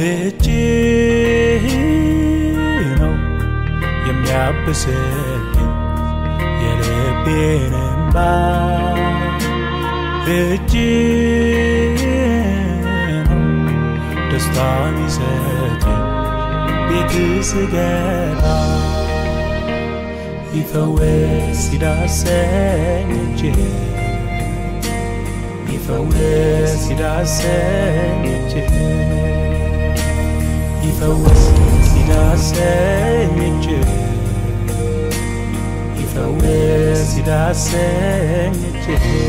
እጅ ነው የሚያብስልኝ የልቤን እንባ እጅ ነው ደስታ ሚሰጠኝ ቤት ስገባ ይፈወስ ሲዳሰኝ እጅ ይፈወስ ሲዳሰኝ እጅ ይፈወስ ሲዳሰኝ እጅ ይፈወስ ሲዳሰኝ እጅ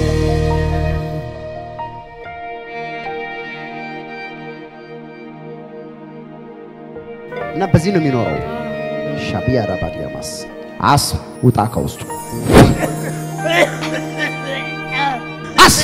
እና በዚህ ነው የሚኖረው። ሻቢያ ራባዲያማስ አስ ውጣ ከውስጡ አስ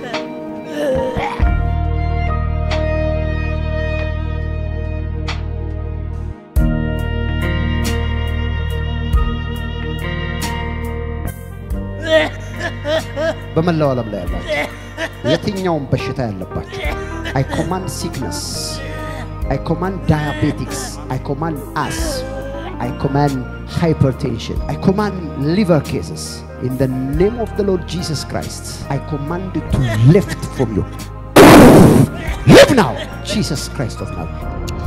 በመላው ዓለም ላይ ያላችሁ የትኛውም በሽታ ያለባችሁ አይ ኮማንድ ሲክነስ አይ ኮማንድ ዳያቤቲክስ አይ ኮማንድ አስ አይ ኮማንድ ሃይፐርቴንሽን አይ ኮማንድ ሊቨር ኬስስ ኢን ደ ኔም ኦፍ ደ ሎርድ ጂሰስ ክራይስት አይ ኮማንድ ቱ ሊፍት ፍሮም ዩ ሊቭ ናው ጂሰስ ክራይስት ኦፍ ናዝሬት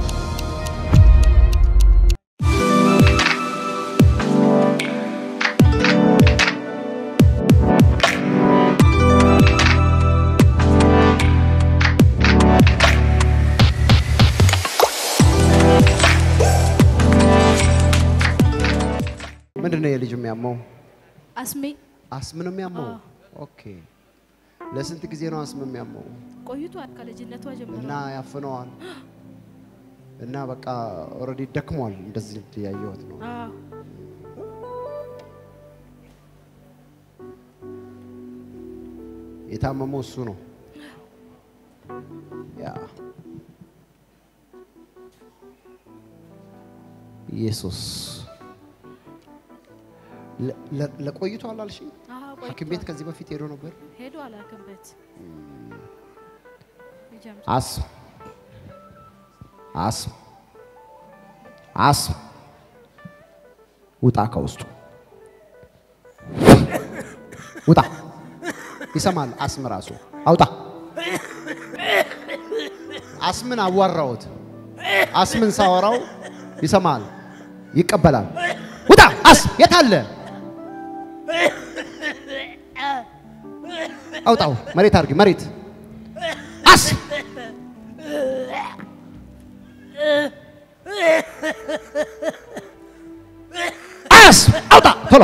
ምንድን ነው የልጅ የሚያመው? አስሜ አስም ነው የሚያመው? ኦኬ። ለስንት ጊዜ ነው አስም የሚያመው? ቆይቷል ከልጅነቷ ጀምሮ እና ያፍነዋል እና በቃ ኦልሬዲ ደክሟል። እንደዚህ ያየሁት ነው። አዎ የታመመው እሱ ነው። ያ ኢየሱስ ለ- ለ- ለቆይቷል አልሽኝ? አዎ ሐኪም ቤት ቆይቷል ከዚህ በፊት ሄዶ ነበር? ሄዶ አላክምበት ልጀምር አስም አስም አስም ውጣ ከውስጡ ውጣ። ይሰማል። አስም ራሱ አውጣ። አስምን አዋራሁት። አስምን ሳወራው ይሰማል፣ ይቀበላል። ውጣ። አስ የት አለ? አውጣው። መሬት አድርጊ። መሬት አስ አስ አውጣ ቶሎ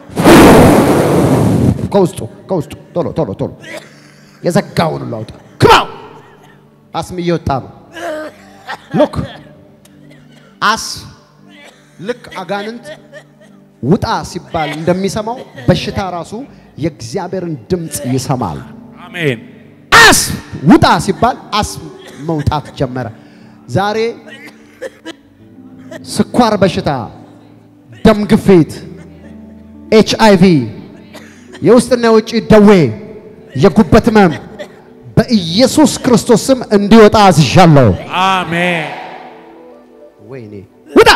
ከውስጡ ከውስጡ ቶሎ ቶሎ ቶሎ የዘጋውን ሁሉ አውጣ። ክማው አስም እየወጣ ነው። ሉክ አስ ልክ አጋንንት ውጣ ሲባል እንደሚሰማው በሽታ ራሱ የእግዚአብሔርን ድምፅ ይሰማል። አሜን አስ ውጣ ሲባል አስ መውጣት ጀመረ። ዛሬ ስኳር በሽታ፣ ደም ግፊት፣ ኤች አይ ቪ፣ የውስጥና የውጭ ደዌ፣ የጉበት ህመም በኢየሱስ ክርስቶስ ስም እንዲወጣ አዝዣለሁ። አሜን ወይኔ ውጣ!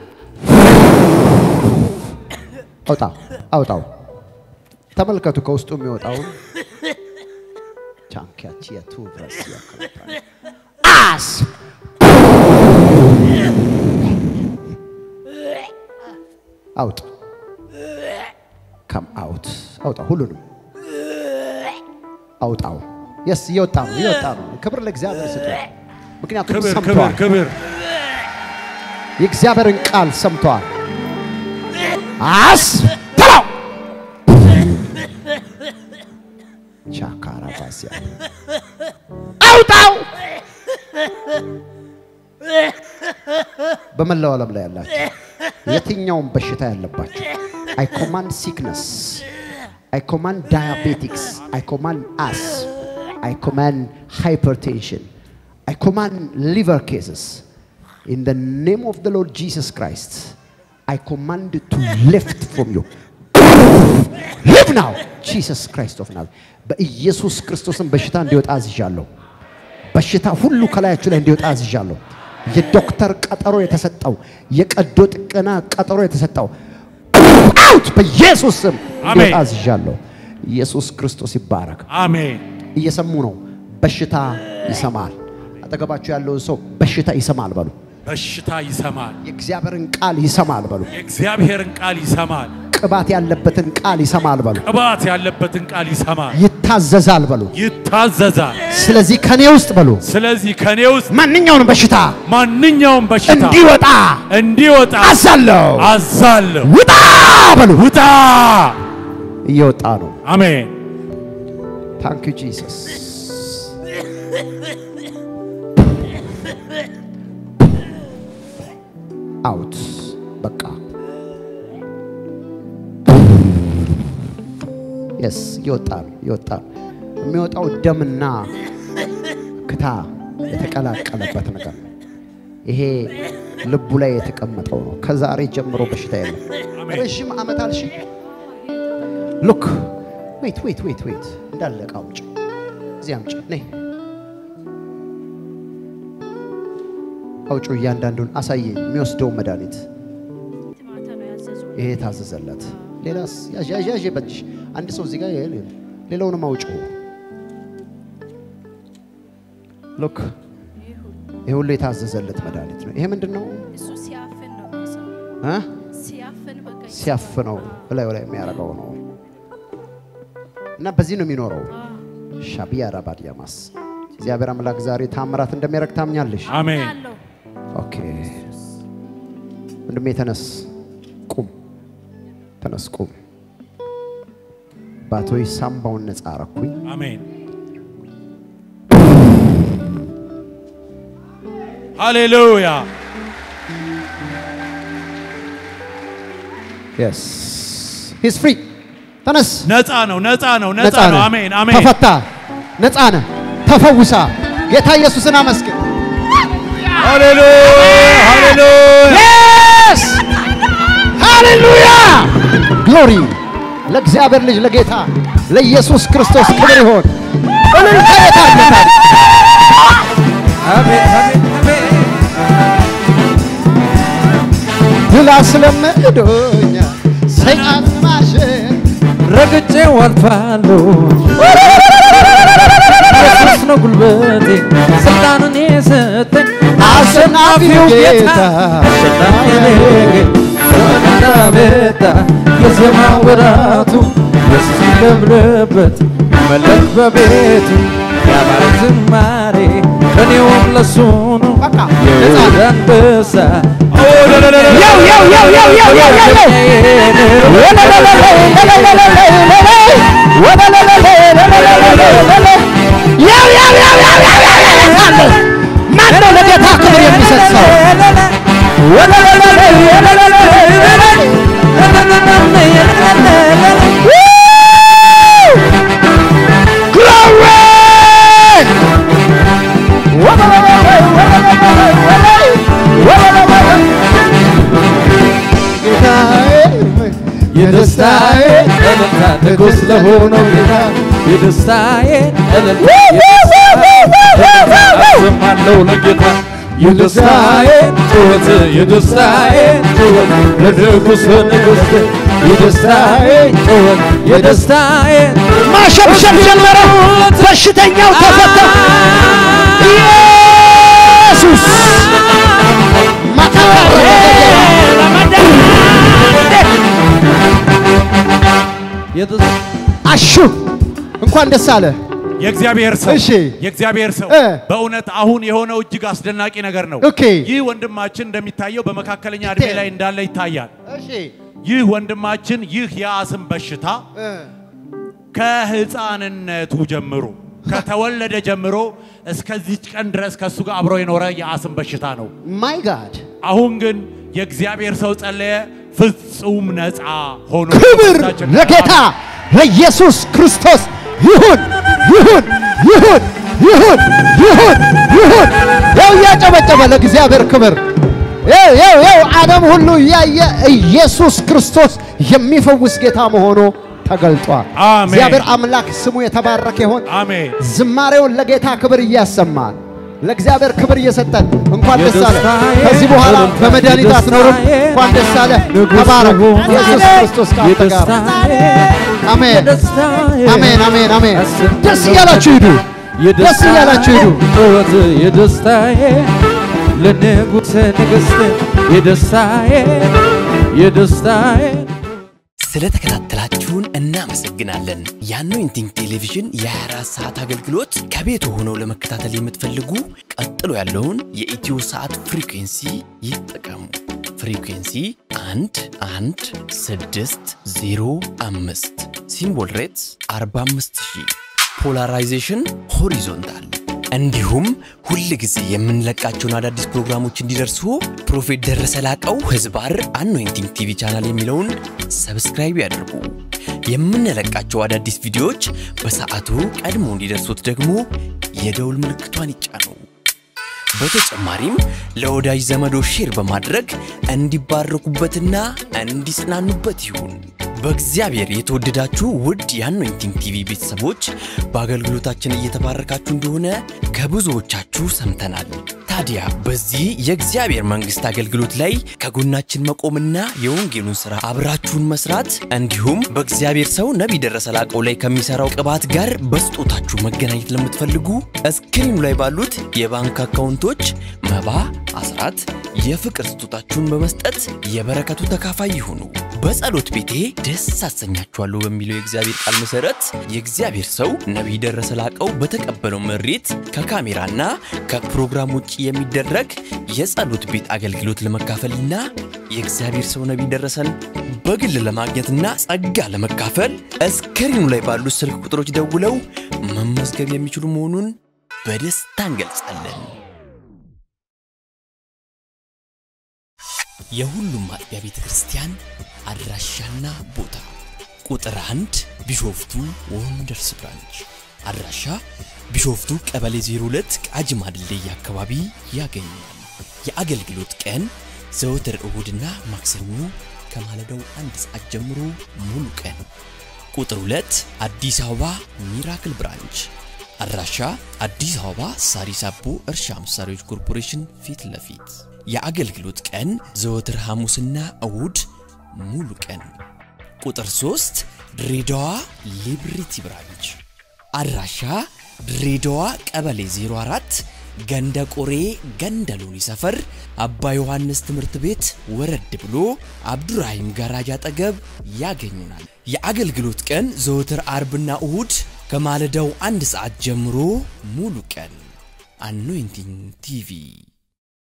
አውጣው አውጣው። ተመልከቱ ከውስጡ የሚወጣውን ቻንኪያቺያ ቱቭረስ ያከለታል አስ አውጥ ከም አውት አውጣ ሁሉንም አውጣው። የስ እየወጣ ነው እየወጣ ነው። ክብር ለእግዚአብሔር ስጡ። ምክንያቱም ክብር ክብር ሰምተዋል። ክብር የእግዚአብሔርን ቃል ሰምተዋል። አስ በላው ቻካራ ባሲያ አውጣው። በመላው ዓለም ላይ ያላችሁ የትኛውም በሽታ ያለባችሁ አይ ኮማንድ ሲክነስ አይ ኮማንድ ዳያቤቲክስ አይ ኮማንድ አስ አይ ኮማንድ ሃይፐርቴንሽን አይ ኮማንድ ሊቨር ኬስስ In the name of the Lord Jesus Christ, I command you to lift from you. Live now. Jesus Christ of Nazareth. በኢየሱስ ክርስቶስን በሽታ እንዲወጣ አዝዣለሁ። በሽታ ሁሉ ከላያችሁ ላይ እንዲወጣ አዝዣለሁ። የዶክተር ቀጠሮ የተሰጠው የቀዶ ጥገና ቀጠሮ የተሰጠው አውት በኢየሱስ ስም አሜን። እንዲወጣ አዝዣለሁ። ኢየሱስ ክርስቶስ ይባረክ። አሜን። እየሰሙ ነው። በሽታ ይሰማል። አጠገባችሁ ያለውን ሰው በሽታ ይሰማል በሉ። በሽታ ይሰማል። የእግዚአብሔርን ቃል ይሰማል በሉ። የእግዚአብሔርን ቃል ይሰማል። ቅባት ያለበትን ቃል ይሰማል በሉ። ቅባት ያለበትን ቃል ይሰማል። ይታዘዛል በሉ። ይታዘዛል። ስለዚህ ከኔ ውስጥ በሉ ስለዚህ ከኔ ውስጥ ማንኛውንም በሽታ ማንኛውም በሽታ እንዲወጣ እንዲወጣ አዛለሁ። አዛለሁ። ውጣ በሉ። ውጣ። እየወጣ ነው። አሜን። ታንክ ዩ ጂሰስ። አውት በቃ የስ እየወጣ ነው እየወጣ ነው። የሚወጣው ደምና ክታ የተቀላቀለበት ነገር ነው። ይሄ ልቡ ላይ የተቀመጠው ነው። ከዛሬ ጀምሮ በሽታ የለም። ረዥም ዓመት አልሽ ሉክ ዌት ዌት ዌት ዌት እንዳለቀ አውጭ እዚህ አምጪ ነይ አውጩ እያንዳንዱን አሳየኝ የሚወስደው መድኃኒት ማታ ነው ያዘዙ። ይሄ ታዘዘለት ሌላስ ያዥ ያዥ ያዥ በእጅሽ አንድ ሰው እዚህ ጋር ይሄ ሌላውንም አውጩ ሉክ ይሄ ሁሉ የታዘዘለት መድኃኒት ነው ይሄ ምንድን ነው እሱ ሲያፍን ነው የሚሰው እ? ሲያፍን በቃ ሲያፍነው እላዩ ላይ የሚያደርገው ነው እና በዚህ ነው የሚኖረው ሻቢያ ራባዲያማስ እግዚአብሔር አምላክ ዛሬ ታምራት እንደሚያደርግ ታምኛለሽ አሜን። አለው ኦኬ ወንድሜ ተነስ ቁም ተነስ ቁም ባቶይ ሳምባውን ነፃ አረኩኝ አሜን። ሃሌሉያ። የስ ሂስ ፍሪ ተነስ ነፃ ነው፣ ነፃ ነው፣ ነፃ ነው። ነህ። አሜን፣ አሜን። ተፈታ ነፃ ነህ ተፈውሳ ጌታ ኢየሱስን አመስግን ሃሌሉያ፣ ሃሌሉያ። የስ ሃሌሉያ ግሎሪ ለእግዚአብሔር ልጅ ለጌታ ለኢየሱስ ክርስቶስ ክብር ይሆን እልልታ የት አለ ታዲያ? ድል አስለምዶኛ ሰይጣን ማሸን ረግጬ አልፋለሁ። ኢየሱስ ነው ጉልበቴ፣ ስልጣንን የሰጠኝ አሸናፊው ጌታ አሸናፊ ዘመንና መጣ የዜማ ወራቱ ኢየሱስ ይከብርበት መለክ በቤቱ ያማረ ዝማሬ እኔውም ለሱ ነው በቃ የይሁዳ አንበሳ ያው ያው ያው ያው ያው ያው ያው ማነው ለጌታ ክብር የሚሰጥ ሰው? የደስታዬ እልልታ ንጉሥ ለሆነው ጌታ የደስታዬ እልልታ አሰማለሁ ለጌታ የደስታዬ ጩኸት የደስታዬ ጩኸት ለንጉሥ ንጉሥ የደስታዬ ጩኸት የደስታዬ ማሸብሸብ ጀመረ። በሽተኛው ተፈታ። ኢየሱስ አሹ እንኳን ደስ አለ። የእግዚአብሔር ሰው እሺ። የእግዚአብሔር ሰው እ። በእውነት አሁን የሆነው እጅግ አስደናቂ ነገር ነው። ኦኬ። ይህ ወንድማችን እንደሚታየው በመካከለኛ እድሜ ላይ እንዳለ ይታያል። እሺ ይህ ወንድማችን ይህ የአስም በሽታ ከህፃንነቱ ጀምሮ ከተወለደ ጀምሮ እስከዚች ቀን ድረስ ከእሱ ጋር አብሮ የኖረ የአስም በሽታ ነው። ማይ ጋድ አሁን ግን የእግዚአብሔር ሰው ጸለየ፣ ፍጹም ነፃ ሆኖ ክብር ከበሽታችን ለጌታ ለኢየሱስ ክርስቶስ ይሁን ይሁን ይሁን ይሁን ይሁን ይሁን። ያው እያጨበጨበ ለእግዚአብሔር ክብር ያው ያው ያው ዓለም ሁሉ እያየ ኢየሱስ ክርስቶስ የሚፈውስ ጌታ መሆኑ ተገልጧል። አሜን። እግዚአብሔር አምላክ ስሙ የተባረከ ይሆን። አሜን። ዝማሬውን ለጌታ ክብር እያሰማን ለእግዚአብሔር ክብር እየሰጠን እንኳን ደስ አለ። የደስታዬ ከዚህ በኋላ እልልታ፣ በመድኃኒት አትኖርም። የደስታዬ እንኳን ደስ አለ። ንጉሥ ተባረክ። ሆይ፣ ኢየሱስ ክርስቶስ ከአንተ ጋር ነው። አሜን አሜን አሜን አሜን። ደስ እያላችሁ ሂዱ። ደስ እያላችሁ ሂዱ። ጩኸት የደስታዬ ለንጉሥ ንግሥት የደስታዬ የደስታዬ ስለተከታተላችሁን እናመሰግናለን። የአኖይንቲንግ ቴሌቪዥን የ24 ሰዓት አገልግሎት ከቤት ሆነው ለመከታተል የምትፈልጉ ቀጥሎ ያለውን የኢትዮ ሰዓት ፍሪኩንሲ ይጠቀሙ። ፍሪኩንሲ 1 1 6 0 5 ሲምቦል ሬትስ 45000 ፖላራይዜሽን ሆሪዞንታል እንዲሁም ሁል ጊዜ የምንለቃቸውን አዳዲስ ፕሮግራሞች እንዲደርሱ ፕሮፌት ደረሰ ላቀው ህዝባር አኖይንቲንግ ቲቪ ቻናል የሚለውን ሰብስክራይብ ያድርጉ። የምንለቃቸው አዳዲስ ቪዲዮዎች በሰዓቱ ቀድሞ እንዲደርሱት ደግሞ የደውል ምልክቷን ይጫኑ። በተጨማሪም ለወዳጅ ዘመዶ ሼር በማድረግ እንዲባረኩበትና እንዲጽናኑበት ይሁን። በእግዚአብሔር የተወደዳችሁ ውድ የአኖይንቲንግ ቲቪ ቤተሰቦች በአገልግሎታችን እየተባረካችሁ እንደሆነ ከብዙዎቻችሁ ሰምተናል። ታዲያ በዚህ የእግዚአብሔር መንግሥት አገልግሎት ላይ ከጎናችን መቆምና የወንጌሉን ሥራ አብራችሁን መስራት እንዲሁም በእግዚአብሔር ሰው ነቢይ ደረሰ ላቀው ላይ ከሚሠራው ቅባት ጋር በስጦታችሁ መገናኘት ለምትፈልጉ እስክሪኑ ላይ ባሉት የባንክ አካውንቶች መባ፣ አስራት፣ የፍቅር ስጦታችሁን በመስጠት የበረከቱ ተካፋይ ይሁኑ። በጸሎት ቤቴ ደስ አሰኛችኋለሁ በሚለው የእግዚአብሔር ቃል መሰረት የእግዚአብሔር ሰው ነቢይ ደረሰ ላቀው በተቀበለው መሬት ከካሜራና ከፕሮግራም ውጭ የሚደረግ የጸሎት ቤት አገልግሎት ለመካፈልና የእግዚአብሔር ሰው ነቢይ ደረሰን በግል ለማግኘትና ጸጋ ለመካፈል እስክሪኑ ላይ ባሉት ስልክ ቁጥሮች ደውለው መመዝገብ የሚችሉ መሆኑን በደስታ እንገልጻለን። የሁሉም አጥቢያ ቤተ ክርስቲያን አድራሻና ቦታ ቁጥር አንድ ቢሾፍቱ ወንደርስ ብራንች አድራሻ ቢሾፍቱ ቀበሌ 02 ቃጂማ ድልድይ አካባቢ ያገኛል። የአገልግሎት ቀን ዘወትር እሁድና ማክሰኞ ከማለዳው አንድ ሰዓት ጀምሮ ሙሉ ቀን። ቁጥር 2 አዲስ አበባ ሚራክል ብራንች አድራሻ አዲስ አበባ ሳሪስ አቦ እርሻ መሳሪያዎች ኮርፖሬሽን ፊት ለፊት የአገልግሎት ቀን ዘወትር ሐሙስና እሁድ ሙሉ ቀን። ቁጥር 3 ድሬዳዋ ሊብሪቲ ብራንች አድራሻ ድሬዳዋ ቀበሌ 04 ገንደ ቆሬ ገንደ ሎኒ ሰፈር አባ ዮሐንስ ትምህርት ቤት ወረድ ብሎ አብዱራሂም ጋራጅ አጠገብ ያገኙናል። የአገልግሎት ቀን ዘወትር አርብና እሁድ ከማለዳው አንድ ሰዓት ጀምሮ ሙሉ ቀን። አኖይንቲንግ ቲቪ